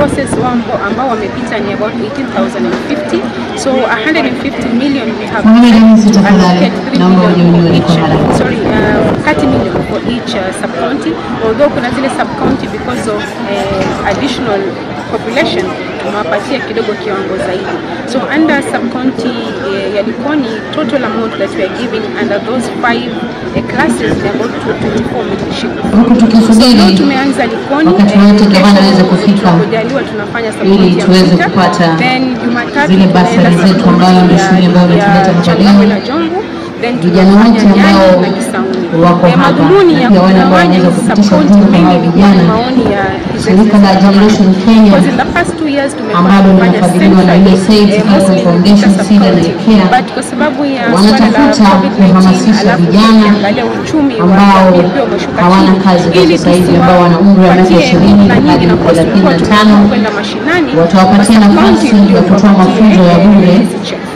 courses wambo ambao wamepita ni about 18,050 so 150 million we have Pamoja na hizi tafadhali, allocated 3 naomba million for unione each kwa haraka. sorry uh, 30 million for each uh, sub county although kuna zile sub county because of uh, additional population tumewapatia kidogo kiwango zaidi so under sub county uh, ya Likoni total amount that we are giving under those five uh, classes ni about 24 million shillings Huku So, leo tukisubiri tumeanza Likoni wakati eh, wote gavana kesho aweze kufika tunapojaliwa tunafanya ili support ya tuweze Mvita. kupata Then Jumatatu zile tunaenda basari zetu support ambayo ndio ya- shule ambayo ya imetuleta hapa Changamwe leo. na Jomvu then Vijana wote tunafanya ambao Nyali na Kisauni. wako Eh, hapa, madhumuni na ya pia wale ambao kugawanya wanaweza hizi kupitisha support ujumbe mainly kwa ilikuwa ni vijana. maoni ya His Shirika la Excellency Generation Kenya Because in the past two years tumekuwa ambalo tunafanya linafadhiliwa na centrally, USAID, eh, Health mostly Foundation, katika SIDA na sub-county. IKEA, But kwa sababu ya swala la wanatafuta COVID-19 kuhamasisha alafu vijana ukiangalia uchumi wa ambao jamii pia umeshuka hawana chini, kazi kwa ili sasa hivi, ambao wana umri wa miaka tusiwapatie 20 na nyingi hadi na course tulikuwa 35, tunakwenda mashinani watawapatia kwa nafasi sub-county ya kutoa ndio mafunzo ya tuwapatie bure hizi checks.